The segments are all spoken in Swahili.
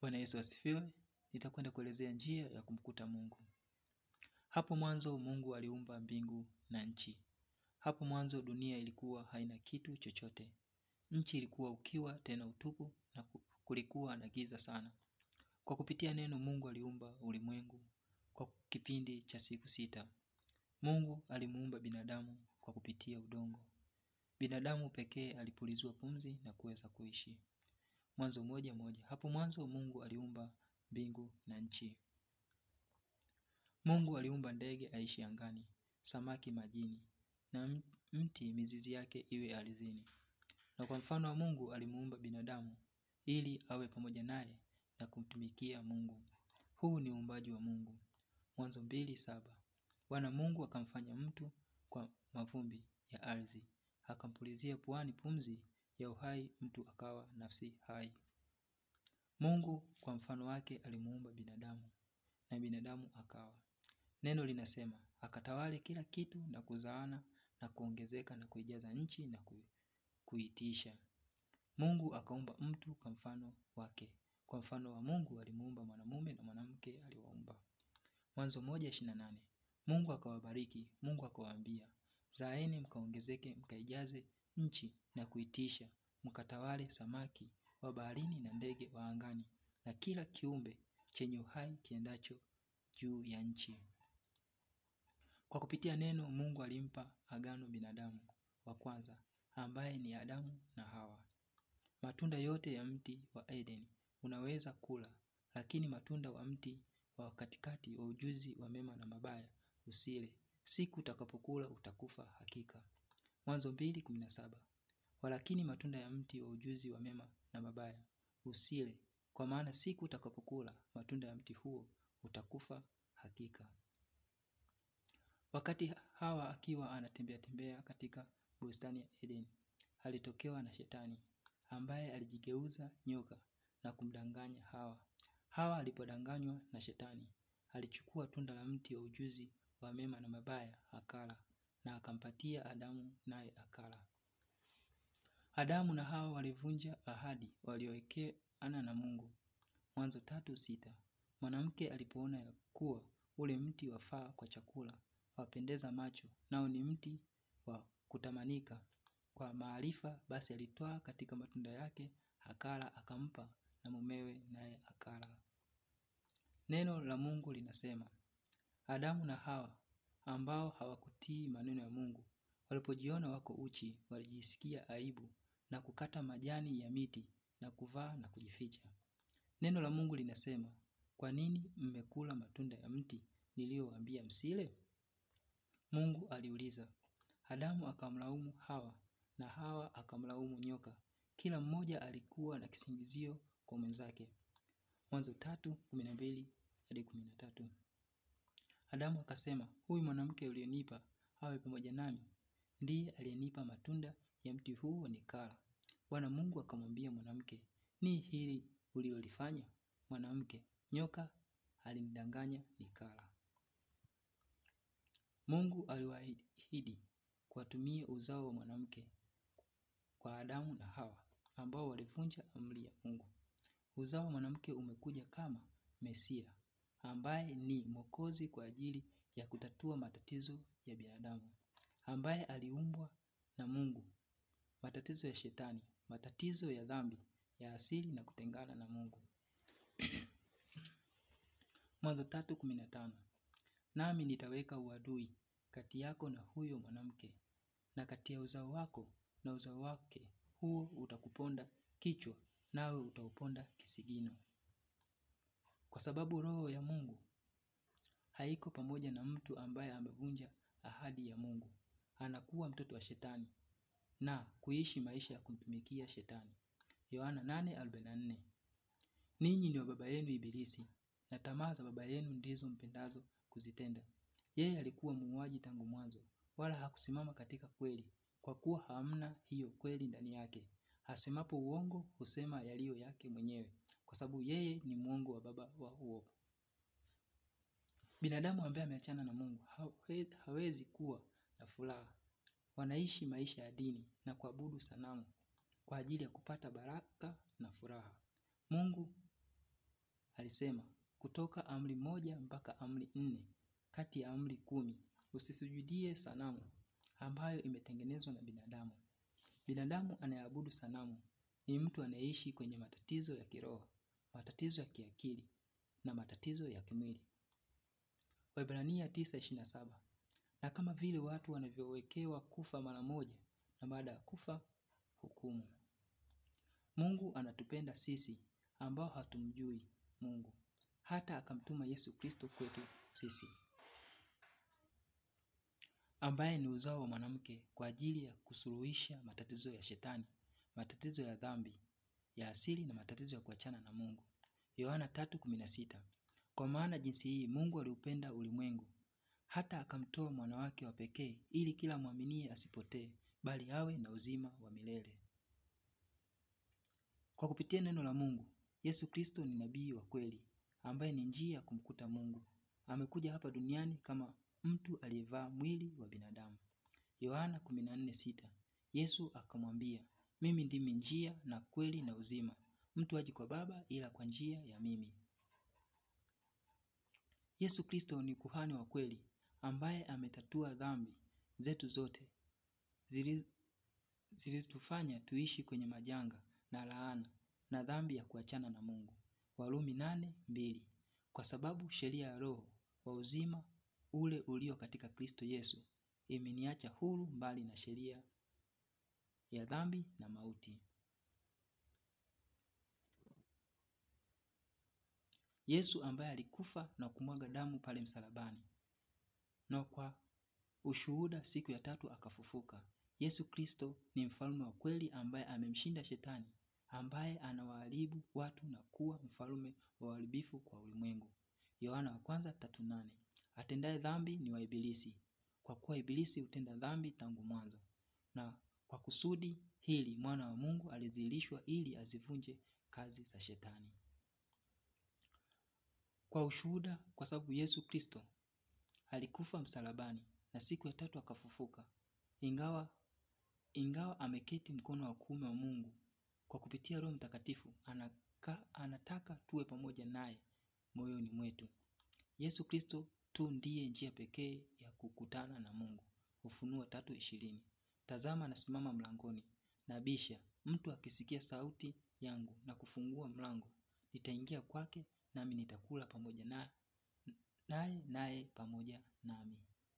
Bwana Yesu asifiwe. Nitakwenda kuelezea njia ya kumkuta Mungu. Hapo mwanzo Mungu aliumba mbingu na nchi. Hapo mwanzo dunia ilikuwa haina kitu chochote. Nchi ilikuwa ukiwa tena utupu na kulikuwa na giza sana. Kwa kupitia neno Mungu aliumba ulimwengu kwa kipindi cha siku sita. Mungu alimuumba binadamu kwa kupitia udongo. Binadamu pekee alipulizwa pumzi na kuweza kuishi. Mwanzo moja moja. Hapo mwanzo Mungu aliumba mbingu na nchi. Mungu aliumba ndege aishi angani, samaki majini, na mti mizizi yake iwe ardhini. Na kwa mfano wa Mungu alimuumba binadamu, ili awe pamoja naye na kumtumikia Mungu. Huu ni uumbaji wa Mungu. Mwanzo mbili saba. Bwana Mungu akamfanya mtu kwa mavumbi ya ardhi, akampulizia puani pumzi ya uhai, mtu akawa nafsi hai. Mungu kwa mfano wake alimuumba binadamu, na binadamu akawa. Neno linasema, akatawale kila kitu na kuzaana na kuongezeka na kuijaza nchi na kuitisha. Mungu akaumba mtu kwa mfano wake. Kwa mfano wa Mungu alimuumba mwanamume na mwanamke aliwaumba. Mwanzo moja ishirini na nane. Mungu akawabariki, Mungu akawaambia, zaeni mkaongezeke mkaijaze nchi na kuitisha, mkatawale samaki wa baharini na ndege wa angani na kila kiumbe chenye uhai kiendacho juu ya nchi. Kwa kupitia neno Mungu alimpa agano binadamu wa kwanza ambaye ni Adamu na Hawa. Matunda yote ya mti wa Eden unaweza kula, lakini matunda wa mti wa katikati wa ujuzi wa mema na mabaya usile. Siku utakapokula utakufa hakika. Mwanzo mbili kumi na saba. Walakini matunda ya mti wa ujuzi wa mema na mabaya usile, kwa maana siku utakapokula matunda ya mti huo utakufa hakika. Wakati Hawa akiwa anatembea tembea katika bustani ya Eden, alitokewa na shetani ambaye alijigeuza nyoka na kumdanganya Hawa. Hawa alipodanganywa na shetani, alichukua tunda la mti wa ujuzi wa mema na mabaya akala na akampatia Adamu naye akala. Adamu na Hawa walivunja ahadi waliowekeana na Mungu. Mwanzo tatu sita. Mwanamke alipoona ya kuwa ule mti wafaa kwa chakula wapendeza macho, nao ni mti wa kutamanika kwa maarifa, basi alitwaa katika matunda yake akala, akampa na mumewe, naye akala. Neno la Mungu linasema, Adamu na Hawa ambao hawakutii maneno ya Mungu walipojiona wako uchi, walijisikia aibu na kukata majani ya miti na kuvaa na kujificha. Neno la Mungu linasema, kwa nini mmekula matunda ya mti niliyowaambia msile? Mungu aliuliza. Adamu akamlaumu Hawa na Hawa akamlaumu nyoka. Kila mmoja alikuwa na kisingizio kwa mwenzake. Mwanzo tatu kumi na mbili hadi kumi na tatu. Adamu akasema, huyu mwanamke ulionipa awe pamoja nami ndiye aliyenipa matunda ya mti huu nikala. Bwana Mungu akamwambia mwanamke, ni hili ulilolifanya? Mwanamke, nyoka alinidanganya nikala. Mungu aliwaahidi kuwatumia uzao wa mwanamke kwa Adamu na Hawa ambao walivunja amri ya Mungu. Uzao wa mwanamke umekuja kama Mesia ambaye ni Mwokozi kwa ajili ya kutatua matatizo ya binadamu, ambaye aliumbwa na Mungu, matatizo ya shetani, matatizo ya dhambi ya asili na kutengana na Mungu. Mwanzo tatu kumi na tano. Nami nitaweka uadui kati yako na huyo mwanamke na kati ya uzao wako na uzao wake, huo utakuponda kichwa nawe utauponda kisigino. Kwa sababu roho ya Mungu haiko pamoja na mtu ambaye amevunja ahadi ya Mungu, anakuwa mtoto wa shetani na kuishi maisha ya kumtumikia shetani. Yohana 8:44. Ninyi ni wa baba yenu Ibilisi na tamaa za baba yenu ndizo mpendazo kuzitenda. Yeye alikuwa muuaji tangu mwanzo, wala hakusimama katika kweli, kwa kuwa hamna hiyo kweli ndani yake. Asemapo uongo husema yaliyo yake mwenyewe, kwa sababu yeye ni mwongo wa baba wa uongo. Binadamu ambaye ameachana na Mungu hawezi kuwa na furaha. Wanaishi maisha ya dini na kuabudu sanamu kwa ajili ya kupata baraka na furaha. Mungu alisema kutoka amri moja mpaka amri nne kati ya amri kumi usisujudie sanamu ambayo imetengenezwa na binadamu binadamu anayeabudu sanamu ni mtu anayeishi kwenye matatizo ya kiroho matatizo ya kiakili na matatizo ya kimwili Waebrania 9:27 na kama vile watu wanavyowekewa kufa mara moja na baada ya kufa hukumu Mungu anatupenda sisi ambao hatumjui Mungu hata akamtuma Yesu Kristo kwetu sisi ambaye ni uzao wa mwanamke kwa ajili ya kusuluhisha matatizo ya shetani, matatizo ya dhambi ya asili na matatizo ya kuachana na Mungu. Yohana 3:16. Kwa maana jinsi hii Mungu aliupenda ulimwengu hata akamtoa mwana wake wa pekee ili kila mwaminie asipotee bali awe na uzima wa milele. Kwa kupitia neno la Mungu, Yesu Kristo ni nabii wa kweli ambaye ni njia ya kumkuta Mungu. Amekuja hapa duniani kama mtu aliyevaa mwili wa binadamu. Yohana 14:6. Yesu akamwambia, mimi ndimi njia na kweli na uzima. Mtu haji kwa Baba ila kwa njia ya mimi. Yesu Kristo ni kuhani wa kweli ambaye ametatua dhambi zetu zote zilitufanya tuishi kwenye majanga na laana na dhambi ya kuachana na Mungu. Warumi nane mbili. Kwa sababu sheria ya roho wa uzima ule ulio katika Kristo Yesu imeniacha huru mbali na sheria ya dhambi na mauti. Yesu ambaye alikufa na kumwaga damu pale msalabani na kwa ushuhuda siku ya tatu akafufuka. Yesu Kristo ni mfalme wa kweli ambaye amemshinda shetani ambaye anawaharibu watu na kuwa mfalme wa uharibifu kwa ulimwengu. Yohana wa kwanza tatu nane. Atendaye dhambi ni wa Ibilisi, kwa kuwa Ibilisi hutenda dhambi tangu mwanzo. Na kwa kusudi hili mwana wa Mungu alizihirishwa ili azivunje kazi za shetani. Kwa ushuhuda, kwa sababu Yesu Kristo alikufa msalabani na siku ya tatu akafufuka, ingawa ingawa ameketi mkono wa kuume wa Mungu, kwa kupitia Roho Mtakatifu anaka, anataka tuwe pamoja naye moyoni mwetu. Yesu Kristo tu ndiye njia pekee ya kukutana na Mungu. Ufunuo tatu ishirini. Tazama nasimama mlangoni nabisha, mtu akisikia sauti yangu na kufungua mlango, nitaingia kwake nami nitakula pamoja naye naye naye pamoja nami.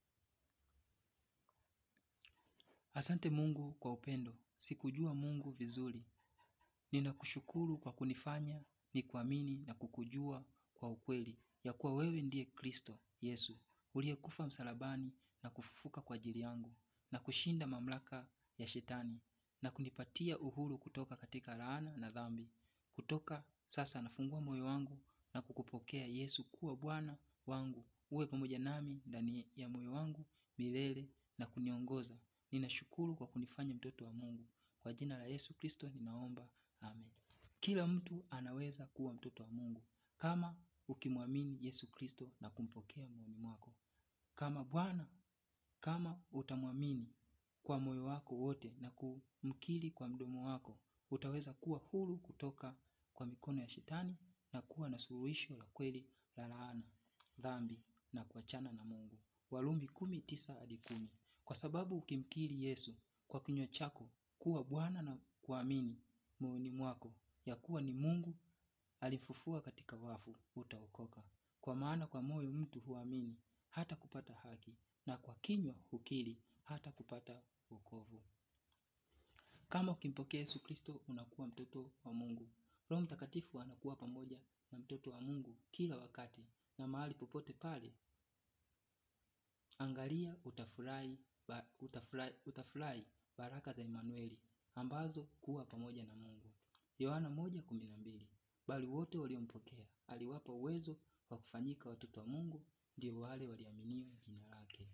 Asante Mungu kwa upendo. Sikujua Mungu vizuri. Ninakushukuru kwa kunifanya nikuamini na kukujua kwa ukweli ya kuwa wewe ndiye Kristo Yesu uliyekufa msalabani na kufufuka kwa ajili yangu na kushinda mamlaka ya shetani na kunipatia uhuru kutoka katika laana na dhambi. Kutoka sasa nafungua moyo wangu na kukupokea Yesu kuwa Bwana wangu. Uwe pamoja nami ndani ya moyo wangu milele na kuniongoza. Ninashukuru kwa kunifanya mtoto wa Mungu. Kwa jina la Yesu Kristo ninaomba. Amen. Kila mtu anaweza kuwa mtoto wa Mungu kama ukimwamini Yesu Kristo na kumpokea moyoni mwako kama Bwana. Kama utamwamini kwa moyo wako wote na kumkiri kwa mdomo wako, utaweza kuwa huru kutoka kwa mikono ya shetani na kuwa na suluhisho la kweli la laana, dhambi na kuachana na Mungu. Warumi kumi tisa hadi kumi. Kwa sababu ukimkiri Yesu kwa kinywa chako kuwa Bwana na kuamini moyoni mwako ya kuwa ni Mungu alimfufua katika wafu, utaokoka. Kwa maana kwa moyo mtu huamini hata kupata haki, na kwa kinywa hukiri hata kupata wokovu. Kama ukimpokea Yesu Kristo unakuwa mtoto wa Mungu. Roho Mtakatifu anakuwa pamoja na mtoto wa Mungu kila wakati na mahali popote pale. Angalia, utafurahi, ba, utafurahi, utafurahi baraka za Emanueli ambazo kuwa pamoja na Mungu. Yohana 1:12. Bali wote waliompokea aliwapa uwezo wa kufanyika watoto wa Mungu, ndio wale waliaminio jina lake.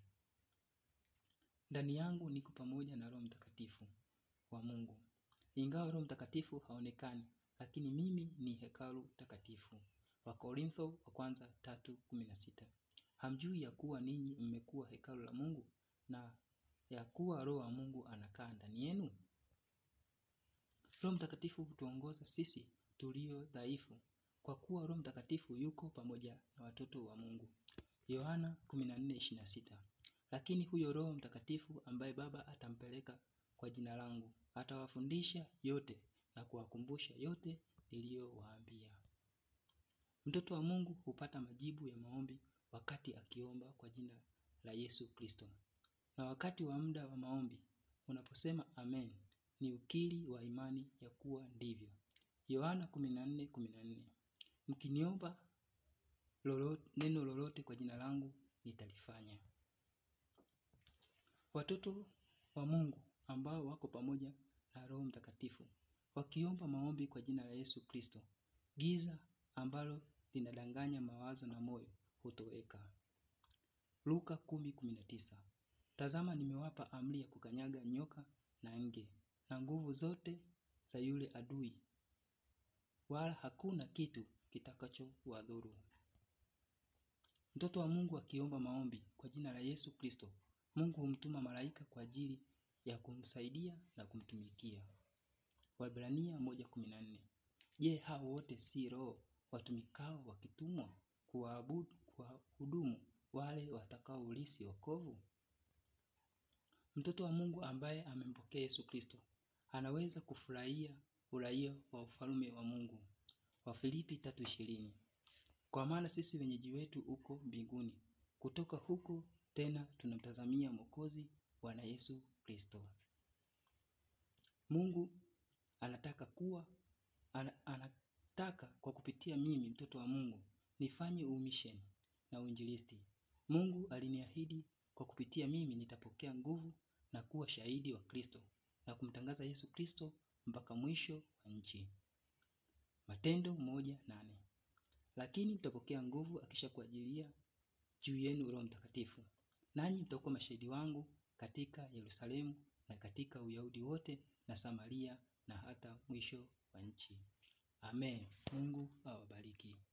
Ndani yangu niko pamoja na Roho Mtakatifu wa Mungu. Ingawa Roho Mtakatifu haonekani, lakini mimi ni hekalu takatifu. Wakorintho wa kwanza 3:16. Hamjui ya kuwa ninyi mmekuwa hekalu la Mungu na ya kuwa Roho wa Mungu anakaa ndani yenu? Roho Mtakatifu hutuongoza sisi tulio dhaifu kwa kuwa Roho Mtakatifu yuko pamoja na watoto wa Mungu. Yohana 14:26. Lakini huyo Roho Mtakatifu ambaye Baba atampeleka kwa jina langu atawafundisha yote na kuwakumbusha yote niliyowaambia. Mtoto wa Mungu hupata majibu ya maombi wakati akiomba kwa jina la Yesu Kristo. Na wakati wa muda wa maombi unaposema amen, ni ukiri wa imani ya kuwa ndivyo. Yohana 14:14. Mkiniomba lolote, neno lolote kwa jina langu nitalifanya. Watoto wa Mungu ambao wako pamoja na Roho Mtakatifu wakiomba maombi kwa jina la Yesu Kristo, giza ambalo linadanganya mawazo na moyo hutoweka. Luka 10:19. Tazama nimewapa amri ya kukanyaga nyoka na nge na nguvu zote za yule adui, wala hakuna kitu kitakachowadhuru. Mtoto wa Mungu akiomba maombi kwa jina la Yesu Kristo, Mungu humtuma malaika kwa ajili ya kumsaidia na kumtumikia. Waebrania 1:14. Je, hao wote si roho watumikao wakitumwa kuwaabudu kuwahudumu wale watakaoulisi wokovu? Mtoto wa Mungu ambaye amempokea Yesu Kristo anaweza kufurahia uraia wa ufalme wa Mungu. Wafilipi 3:20. Kwa maana sisi wenyeji wetu uko mbinguni, kutoka huko tena tunamtazamia Mwokozi Bwana Yesu Kristo. Mungu anataka kuwa ana, anataka kwa kupitia mimi mtoto wa Mungu nifanye umisheni na uinjilisti. Mungu aliniahidi kwa kupitia mimi nitapokea nguvu na kuwa shahidi wa Kristo na kumtangaza Yesu Kristo mpaka mwisho wa nchi. Matendo moja nane. Lakini mtapokea nguvu akisha kuajilia juu yenu Roho Mtakatifu, nanyi mtakuwa mashahidi wangu katika Yerusalemu na katika Uyahudi wote na Samaria na hata mwisho wa nchi. Amen. Mungu awabariki.